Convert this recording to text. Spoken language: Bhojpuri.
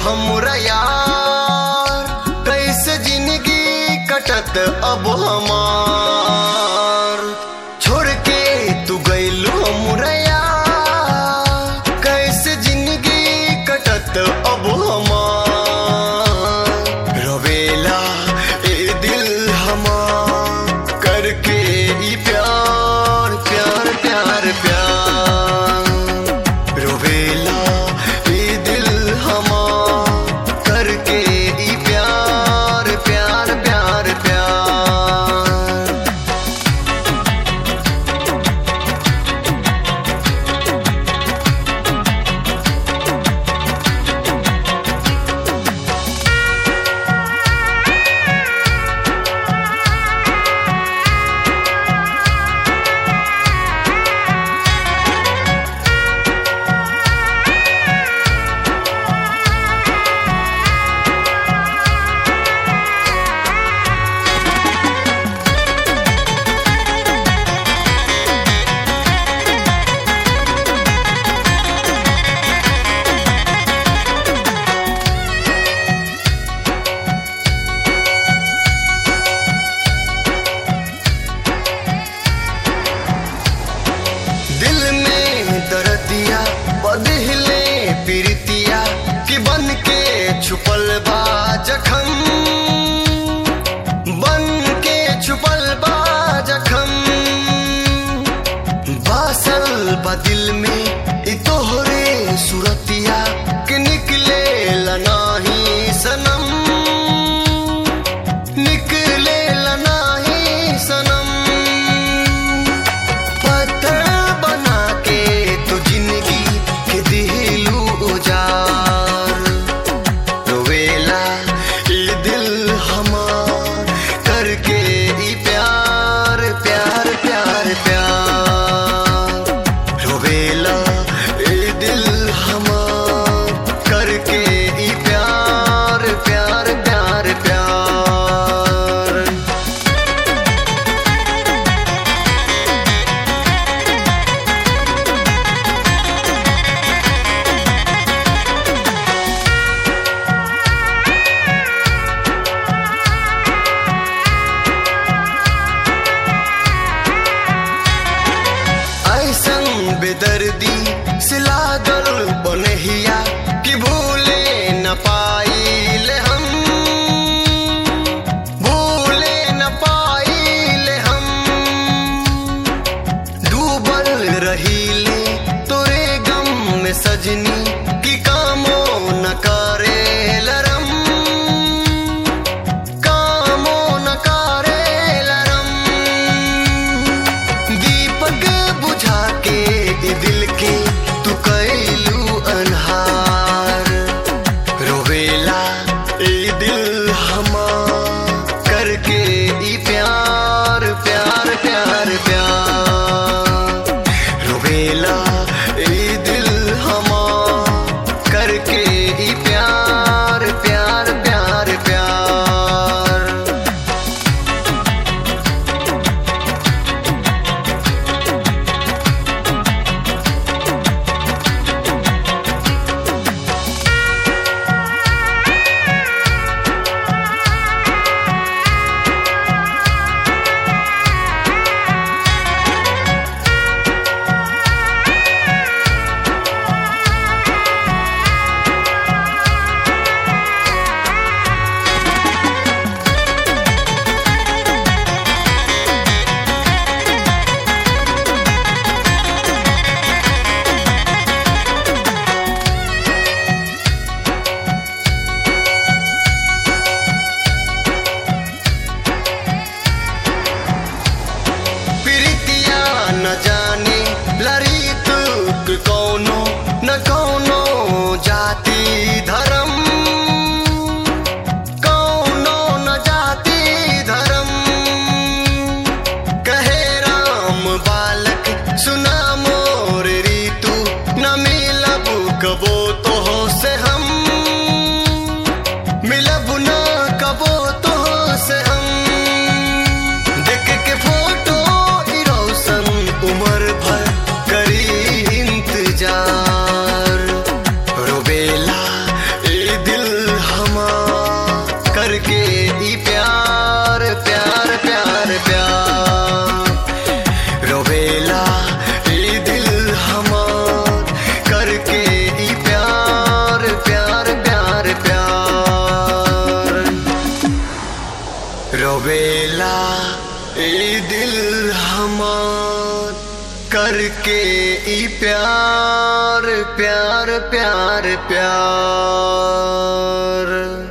हमरा यार कैसे जिंदगी कटत अब हमार छोड़ के तू गइलू हमरा यार कैसे जिंदगी कटत अब हमार रोवेला ए दिल हमार करके ई प्यार प्यार प्यार प्यार रोवेला ई दिल हमार करके ई प्यार प्यार प्यार प्यार दिल में दर्दिया बदले प्रीतिया कि बन के छुपल बा जखम बन के छुपल बा जखम बासल बा दिल में ई तोहरे सुरतिया कि निकले नाही सनम निकले नाही सनम पत्थर बना के तू जिंदगी के दिलू उजार रोवेला ई दिल हमार करके ई प्यार प्यार प्यार प्यार रोवेला रोवेला ए दिल हमार करके ई प्यार प्यार प्यार प्यार